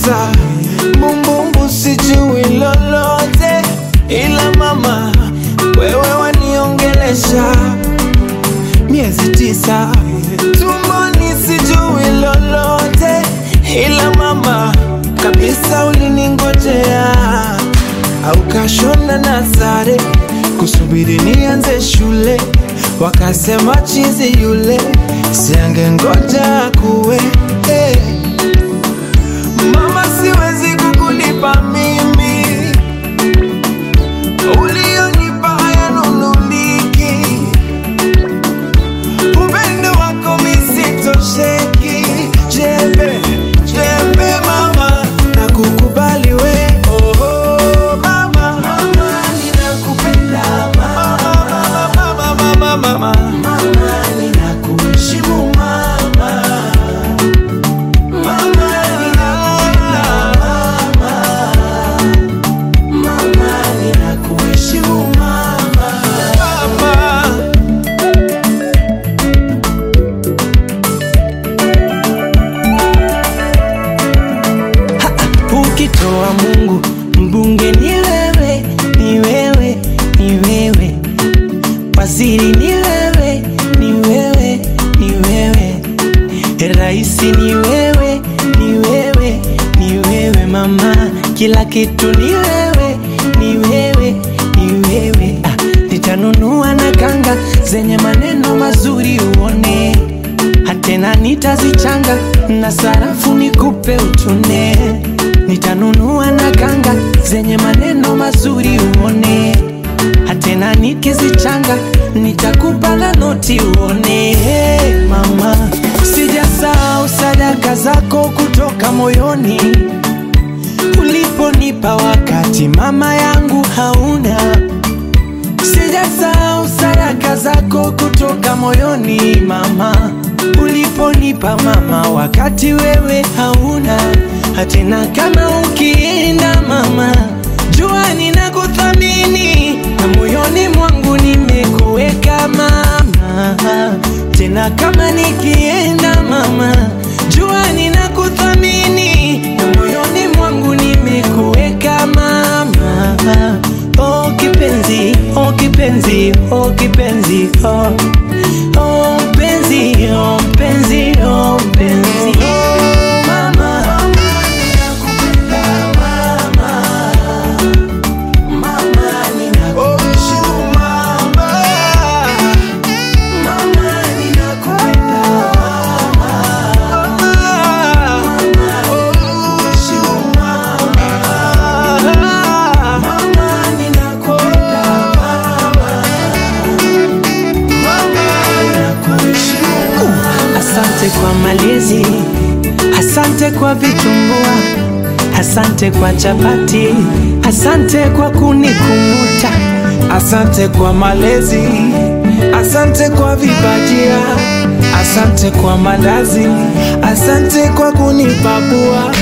tisa bumbumbu sijui lolote ila mama wewe waniongelesha miezi tisa tumboni sijui lolote ila mama kabisa uliningojea au kashona na sare kusubiri nianze shule wakasema chizi yule siange ngoja kuwe hey. Mama, siwezi kukulipa mimi ulionipa hayanunuliki. Upendo wako misitosheki. Jembe, jembe mama, nakukubali we. Oh, oh, mama. Mama, mama, mama, mama. Ninakuheshimu mama. Mama, ninakuheshimu mama. Mama. Ukitoa Mungu mbunge ni wewe, ni wewe, ni wewe, waziri ni wewe, ni wewe, ni wewe, raisi ni wewe, ni wewe, ni wewe mama, kila kitu ni wewe, ni wewe, ni wewe. Ah, nitanunua na kanga zenye maneno mazuri uone hatena nitazichanga na sarafu nikupe utune nitanunua na kanga zenye maneno mazuri uone hatena nikizichanga nitakupa na noti uone hey, mama sijasahau sadaka zako kutoka moyoni uliponipa wakati mama yangu hauna Sijasahau sadaka zako kutoka moyoni mama, uliponipa mama, wakati wewe hauna hatena. Kama ukienda mama, jua ninakuthamini na moyoni mwangu nimekuweka mama. Tena kama nikienda mama, jua ninakuthamini na moyoni mwangu nimekuweka mama. Oh kipenzi, oh kipenzi, oh kipenzi, oh oh mpenzi, oh mpenzi, oh mpenzi. Mama, ninakupenda mama. Mama, ninakuheshimu mama. Mama, ninakupenda mama. Mama, ninakuheshimu mama. Mama, ninakupenda Asante kwa malezi, asante kwa vitumbua, asante kwa chapati, asante kwa kunikumbuta, asante kwa malezi, asante kwa vibajia, asante kwa mandazi, asante kwa kunipapua.